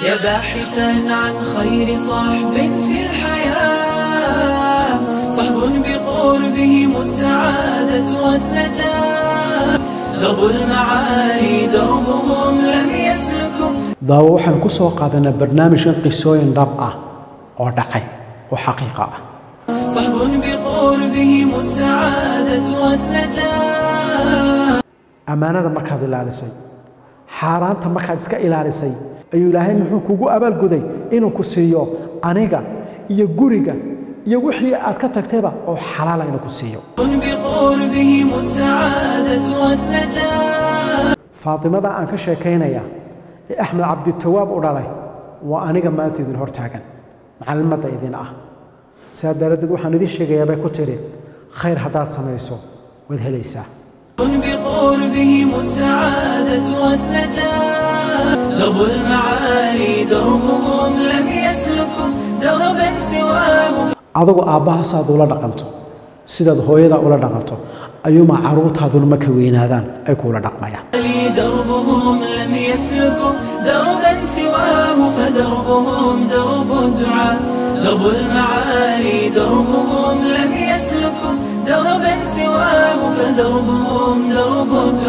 يا باحثا عن خير صحب في الحياة صحب بقربهم السعادة والنجاة درب المعالي دربهم لم يسلكوا daawo waxaan ku soo qaadanaa barnaamijkan qisooyin dhab ah oo dhacay oo xaqiiqa ah صحب بقربهم السعادة والنجاة ammaanada markaad ilaalisay xaaraanta markaad iska ilaalisay ayuu ilaahay muxuu kugu abaalguday inuu ku siiyo aniga iyo guriga iyo wixii aad ka tagtayba oo xalaala inuu ku siiyo بقربهم السعادة والنجاة faatimada aan ka sheekaynaya ee axmed cabditawaab u dhalay waa aniga maanta idin hortaagan macallimadda idin ah sidaa daraaddeed waxaan idin sheegayaa bay ku tidhi khayr haddaad samayso waad helaysaa بقربهم السعادة والنجاة درب المعالي دربهم لم يسلكوا دربا سواه adigu aabbahaasaad ula dhaqanto sidaad hooyada ula dhaqanto ayuuma carruurtaaduna marka weynaadaan ay kuula dhaqmayaan لي دربهم لم يسلكوا دربا سواه فدربهم درب الدعاء درب المعالي دربهم لم يسلكوا دربا سواه فدربهم درب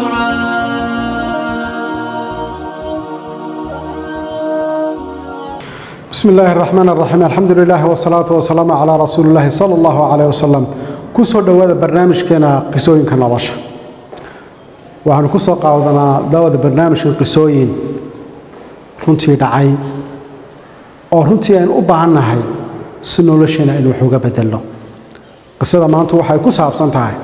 الدعاء بسم الله الرحمن الرحيم الحمد لله والصلاة والسلام على رسول الله صلى الله عليه وسلم كسو دوادا برنامج كنا قصوين كنا رشا وعن كسو قاودنا دوادا برنامج قصوين runtii dhacay oo runtii aynu u baahannahay si nolosheena inuu waxuga bedelno qisada maanta waxay ku saabsan tahay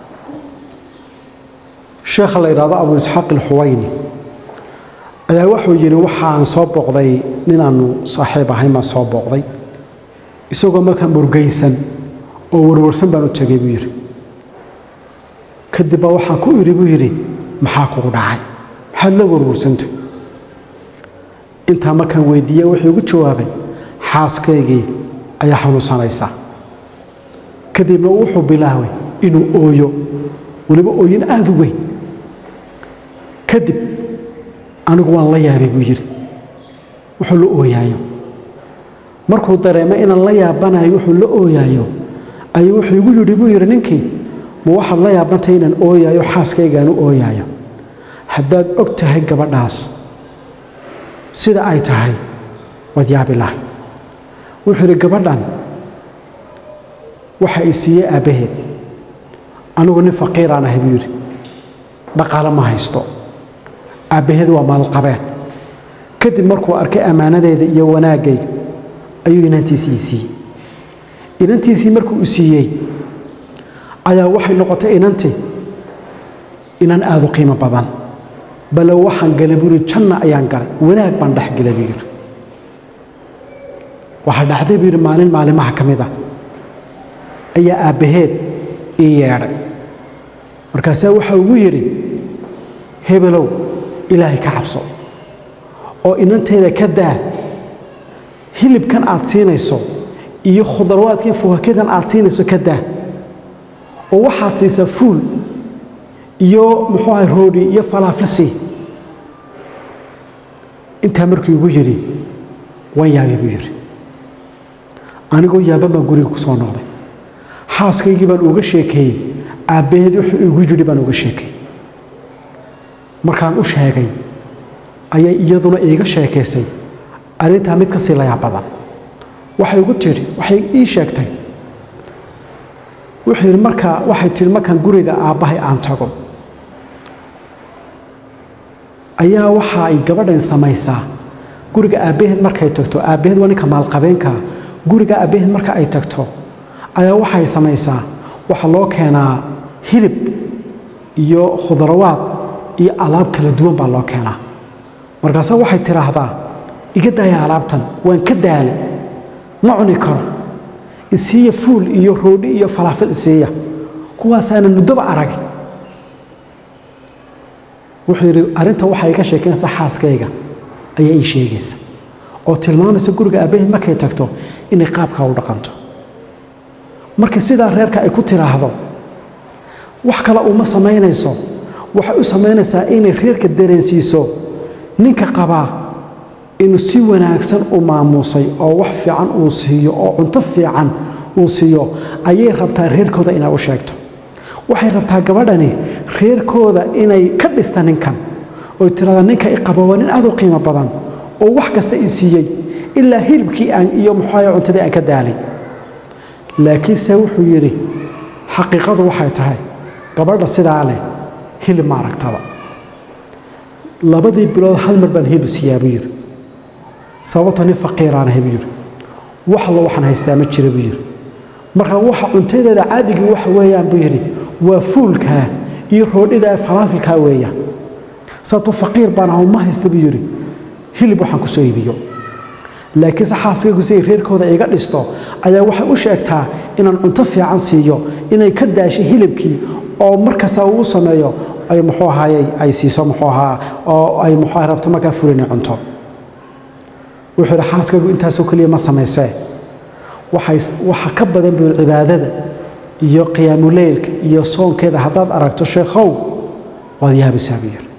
sheekha la yidhaahdo abu isxaaq alxuwayni ayaa wuxuu yidhi waxaan soo booqday ninaannu saaxiib ahayn baan soo booqday isagoo markaa murgaysan oo warwarsan baan u tegay buu yidhi kadib baa waxaan ku idhi buu yidhi maxaa kugu dhacay maxaad la warwarsantay intaa markaan weydiiye wuxuu igu jawaabay xaaskaygii ayaa xanuunsanaysa kadibna wuxuu bilaabay inuu ooyo weliba ooyin aada u weyn kadib anigu waan la yaabay buu yidhi wuxuu la ooyaayo markuu dareemay inaan la yaabanayo wuxuu la ooyaayo ayuu wuxuu igu yidhi buu yidhi ninkii ma waxaad la yaabantahay inaan ooyaayo xaaskaygaan u ooyaayo haddaad og tahay gabadhaas sida ay tahay waad yaabi lahay wuxuu yidhi gabadhan waxa i siiyey aabbaheed anigu nin faqiiraan ahay buu yidhi dhaqaale ma haysto aabbaheed waa maalqabeen kadib markuu arkay ammaanadeeda iyo wanaaggayga ayuu inantiisii siiyey inantiisii markuu u siiyey ayaa waxay noqotay inantii inan aada u qiimo badan bale waxaan galay buu yidhi janna ayaan galay wanaag baan dhex galay buu yidhi waxaa dhacday buu yidhi maalin maalimaha ka mid ah ayaa aabbaheed ii yeedhay markaasaa waxaa ugu yidhi hebelow ilaahay ka cabso oo inanteeda ka daa hilibkan aad siinayso iyo khudarwaadkan fuhakadan aad siinayso ka daa oo waxaad siisaa fuul iyo muxuu ahay roodhi iyo falaafilsi intaa markuu igu yidhi waan yaabay buu yidhi anigoo yaaban baan guriga ku soo noqday xaaskaygii baan uga sheekeeyey aabbaheed wuxuu igu yidhi baan uga sheekeeyey markaan u sheegay ayay iyaduna iiga sheekaysay arrintaa mid ka sii layaab badan waxay ugu tidhi waxay ii sheegtay wuxuu yidhi markaa waxay tidhi markaan guriga aabbahay aan tago ayaa waxa ay gabadhan samaysaa guriga aabbaheed markay tagto aabbaheed waa ninka maalqabeenkaa guriga aabbaheed marka ay tagto ayaa waxay samaysaa waxaa loo keenaa hilib iyo khudarawaad iyo alaab kala duwan baa loo keenaa markaase waxay tidhaahdaa iga daaya alaabtan waan ka daalay ma cuni karo isiiya fuul iyo roodhi iyo falaafil isiiya kuwaasaana muddoba arag wuxuu yidhi arrinta waxay iga sheekeynaysaa xaaskayga ayaa ii sheegaysa oo tilmaamaysa guriga aabbaheed markay tagto inay qaabkaa u dhaqanto marka sidaa reerka ay ku tiraahdo wax kale uma samaynayso waxay u samaynaysaa inay reerka dareensiiso ninka qabaa inuu si wanaagsan u maamuusay oo wax fiican uu siiyo oo cunto fiican uu siiyo ayay rabtaa reerkooda inay u sheegto waxay rabtaa gabadhani reerkooda inay ka dhista ninkan oy tirada ninka i qabo waa nin aad u qiimo badan oo wax kasta i siiyey ilaa hilibkii aan iyo muxuaha cuntadii aan ka daalay laakiinse wuxuu yidhi xaqiiqadu waxay tahay gabadha sidaa leh hilib ma aragtaba labadii bilood hal mar baan hilib siiyaa buu yidhi sababto nin faqiiraan ahay buu yidhi wax allo waxaan haystaa ma jira buu yidhi marka waxa cuntadeeda caadigii waxa weeyaan buu yidhi waa fuulkaa iyo roodhidaa falaafilkaa weeyaan sababto faqiir baan aho ma haysta buu yidhi hilib waxaan ku soo iibiyo laakiinse xaaskaygu si ay reerkooda iga dhisto ayaa waxay u sheegtaa inaan cunto fiican siiyo inay ka daashay hilibkii oo markasta uu u sameeyo ay muxuu ahaayey ay siiso muxuu ahaa oo ay muxuu ahay rabto markaa fulinay cunto wuxuu yidhi xaaskaygu intaasoo keliya ma samaysee waxay waxa ka badan buu cibaadada iyo qiyaamuleylka iyo soonkeeda haddaad aragto sheekhow waad yaabaysaa buu yidhi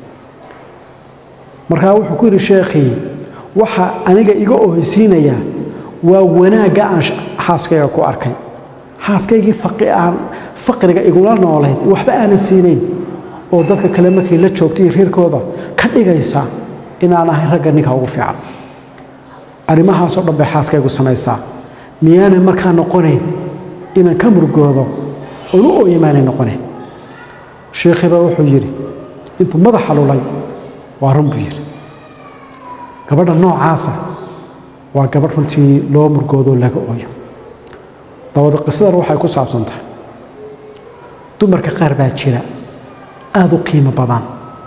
markaa wuxuu ku yidhi sheekhii waxa aniga iga oheysiinayaa waa wanaagga aan xaaskayga ku arkay xaaskaygii aan faqriga igula noolayd waxba aanan siinayn oo dadka kale markay la joogtay reerkooda ka dhigaysa inaan ahay ragga ninka ugu fiican arrimahaasoo dhan bay xaaskaygu samaysaa miyaanay markaa noqonayn inaan ka murgoodo oon u ooyamaanay noqonayn sheekhiibaa wuxuu yidhi intuu madaxa lulay waa run buu yidhi gabadha noocaasa waa gabadh runtii loo murgoodoo laga ooyo dabada qisadan waxay ku saabsan tahay dumarka qaar baa jira aada u qiimo badan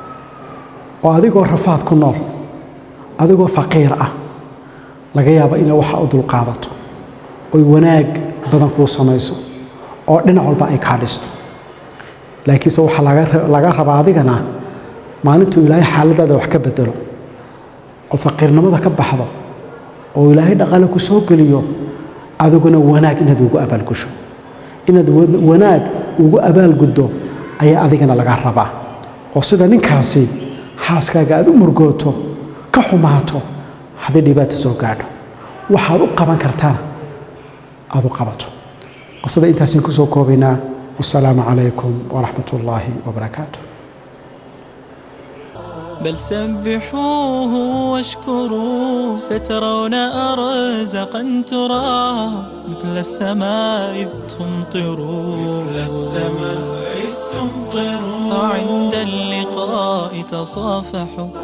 oo adigoo rafaad ku nool adigoo faqiir ah laga yaabo inay waxa u dulqaadato oy wanaag badan kuu samayso oo dhinac walba ay kaa dhisto laakiinse waxaa laga rabaa adigana maalintuu ilaahay xaaladaada wax ka bedelo oo faqiirnimada ka baxdo oo ilaahay dhaqaale ku soo geliyo adiguna wanaag inaad ugu abaalgusho inaad wanaag ugu abaalguddo ayaa adigana laga rabaa oo sida ninkaasi xaaskaaga aad u murgooto ka xumaato haddii dhibaata soo gaadho waxaad u qaban kartana aad u qabato qisada intaasaan ku soo koobaynaa wasalaamu calaykum waraxmat ullaahi wabarakaatu بل سبحوه واشكروا سترون أرزقا ترى مثل السماء إذ تمطروا مثل السماء إذ تمطروا عند اللقاء تصافحوا